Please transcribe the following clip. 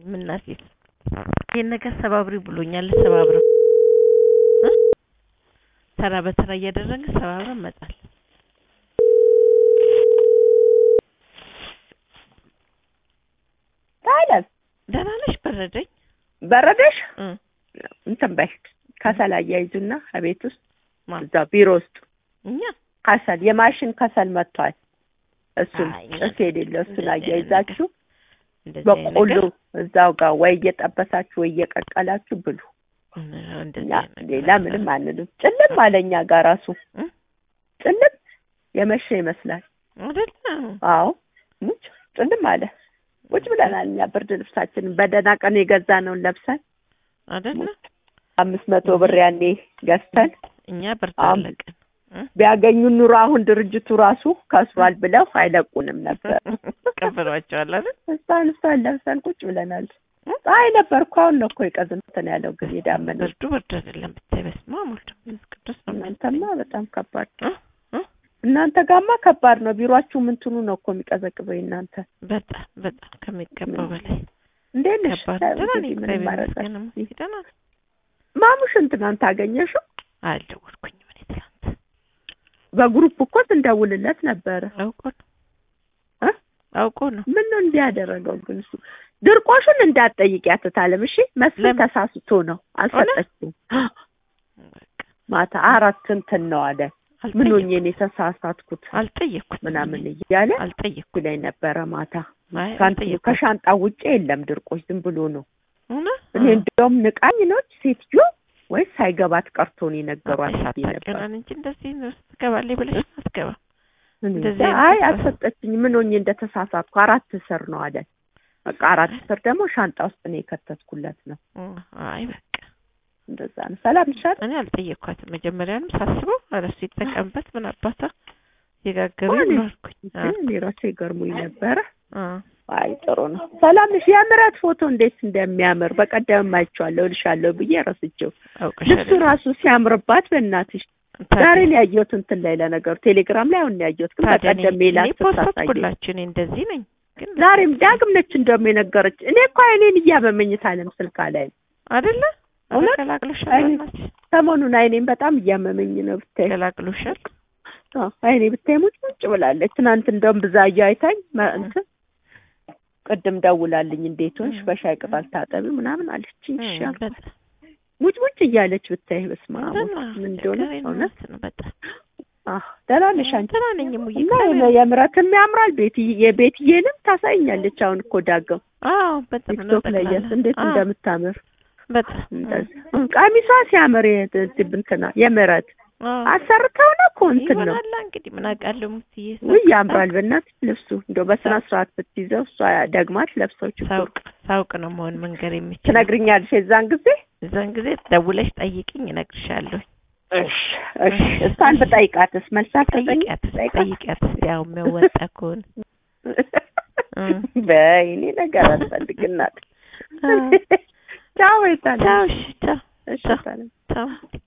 ምናሴት ይሄን ነገር ሰባብሪ ብሎኛል። ሰባብረው እ ተራ በተራ እያደረግን ሰባብረን መጣል ታዲያስ ደህና ነሽ? በረደኝ በረደሽ? እ እንትን በይ ከሰል አያይዙና ቤት ውስጥ ማ እዛ ቢሮ ውስጥ እኛ ከሰል የማሽን ከሰል መጥቷል። እሱን አይ፣ ጭስ የሌለው እሱን እንደዚህ አይነት አያይዛችሁ እንደዚህ አይነት በቆሎ ነገር እዛው ጋር ወይ እየጠበሳችሁ ወይ እየቀቀላችሁ ብሉ። እንደዚህ እኛ አይነት ነገር ሌላ ምንም አንልም። ጭልም አለ እኛ ጋር ራሱ እ? ጭልም የመሸ ይመስላል። አይደለ? አዎ ሙች ጭልም አለ። ቁጭ ብለናል እኛ ብርድ ልብሳችንን በደህና ቀን የገዛነውን ለብሰን አይደለ? አምስት መቶ ብር ያኔ ገዝተን እኛ ብርድ አም- አለቅን እ? ቢያገኙን ኑሮ አሁን ድርጅቱ ራሱ ከስሯል ብለው አይለቁንም ነበር። ቀብሯቸዋል አይደል? እሷን እሷን ለብሰን ቁጭ ብለናል። ፀሐይ ነበር እኮ አሁን ነው እኮ የቀዝንትን ያለው ግን የዳመነው ብርዱ ብርድ አይደለም ብታይ፣ በስመ አብ ወልድ መንፈስ ቅዱስ ነው እናንተማ በጣም ከባድ እ? እ? እናንተ ጋማ ከባድ ነው። ቢሯችሁ ምንትኑ ነው እኮ የሚቀዘቅዘው እናንተ በጣም በጣም ከሚገባው በላይ እንዴት ነሽ? ከባድ ነው። ደህና ነኝ፣ እንግዲህ ምንም እግዚአብሔር ማድረግ ይመስገን። አልችልም። ደህና ነኝ። ማሙሽን ትናንት አገኘሽው? አልደወልኩኝም እኔ ትናንት በግሩፕ እኮ ስንደውልለት ነበረ። አውቆ ነው እ? አውቆ ነው ምን ነው እንዲህ ያደረገው ግን እሱ ድርቆሹን እንዳትጠይቂያት እታለም። እሺ መስፍን ለምን? ተሳስቶ ነው አልሰጠችም። በቃ ማታ አራት እንትን ነው አለ። ምን ሆኜ አልጠየቅኩም ነው የተሳሳትኩት አልጠየቅኩት ምናምን እያለ አልጠየቅኩም ላይ ነበረ ማታ። አይ ከአንተ አልጠየቅኩም ከሻንጣ ውጭ የለም ድርቆሽ፣ ዝም ብሎ ነው። እውነት እኔ እንደውም ንቃኝ ነች ሴትዮ ወይስ ሳይገባት ቀርቶ ነው የነገሯት ብዬ ነበር። ሳታውቂውን እንጂ እንደዚህ ነው ትገባለች ብለሽ አትገባም እኔ እንደዚህ እንጃ። አይነት አይ ተስፋ- አልሰጠችኝ። ምን ሆኜ እንደተሳሳትኩ አራት ስር ነው አለ። በቃ አራት ስር ደግሞ ሻንጣ ውስጥ ነው የከተትኩለት ነው። እ፣ አይ በቃ እንደዛ ነው። ሰላም ይሻል እኔ አልጠየቅኳትም መጀመሪያንም ሳስበው ኧረ እሱ ይጠቀምበት ምን አባታ የጋገሩ እኔ ነው አልኩኝ አ፣ እኔ ራሴ ገርሞኝ ነበረ። አ፣ አይ ጥሩ ነው። ሰላም ነሽ? የምረት ፎቶ እንዴት እንደሚያምር በቀደም አይቼዋለሁ እልሻለሁ ብዬ ረስቼው። አውቀሻል ልብሱ ራሱ ሲያምርባት በእናትሽ ታዲያ- ዛሬ ነው ያየሁት እንትን ላይ ለነገሩ ቴሌግራም ላይ አሁን ነው ያየሁት። ግን ታዲያ እኔ- በቀደም ሜላት እኔ ስታሳየኝ ፖስትኩላችሁ እኔ እንደዚህ ነኝ ግን ዛሬም ዳግም ነች እንደውም የነገረች። እኔ እኮ አይኔን እያመመኝ ታለም ስልካ ላይ አይደለ እውነት? ገላግሎሻል አይኔ- በእናትሽ ሰሞኑን አይኔን በጣም እያመመኝ ነው ብታይ። ገላግሎሻል አዎ አይኔ ብታይ ሙጭ ሙጭ ብላለች። ትናንት እንደውም ብዛዩ አይታኝ መ- እንትን ቅድም ደውላልኝ እንዴት ሆንሽ በሻይ ቅጠል ታጠቢ ምናምን አለችኝ። እሺ እ፣ አልኳት። በጣም ሙጭ ሙጭ እያለች ብታይ በስመ አብ ደህና ምን እንደሆነ ችግር እውነት የለም ነው በጣም አዎ ደህና ነሽ አንቺ? ደህና ነኝ እሙዬ እና እግዚአብሔር የነ- የምረትም ያምራል ቤት የቤትዬንም ታሳይኛለች። አሁን እኮ ዳገም አዎ በጣም ነው ቲክቶክ ላይ ጠቅላላ ያስ እንዴት አዎ፣ እንደምታምር በጣም እንደዚህ ቀሚሷ ሲያምር የትብንትና የምረት አዎ አሰርተው ነው እኮ እንትን ነው ይሆናላ እንግዲህ ምን አውቃለሁ ሙስዬ ውይ ያምራል። በእናት ልብሱ እንደው በስነ ስርዓት ብትይዘው እሷ ደግማት ለብሰው ችግሩ ሳውቅ ሳውቅ ነው መሆን መንገር የሚችል ትነግሪኛለሽ የዛን ጊዜ። እዛን ጊዜ ደውለሽ ጠይቅኝ እነግርሻለሁ እሺ እሺ እሷን ብጠይቃትስ መልስ አትሰጠኝም? ጠይቂያት ጠይቃት። ጠይቂያት እስኪ ያው የሚያወጣ ከሆነ እ። በይ እኔ ነገር አልፈልግ እናት አዎ። ቻው ይታለ ቻው እሺ ቻው እሺ ቻው። ታለ ቻው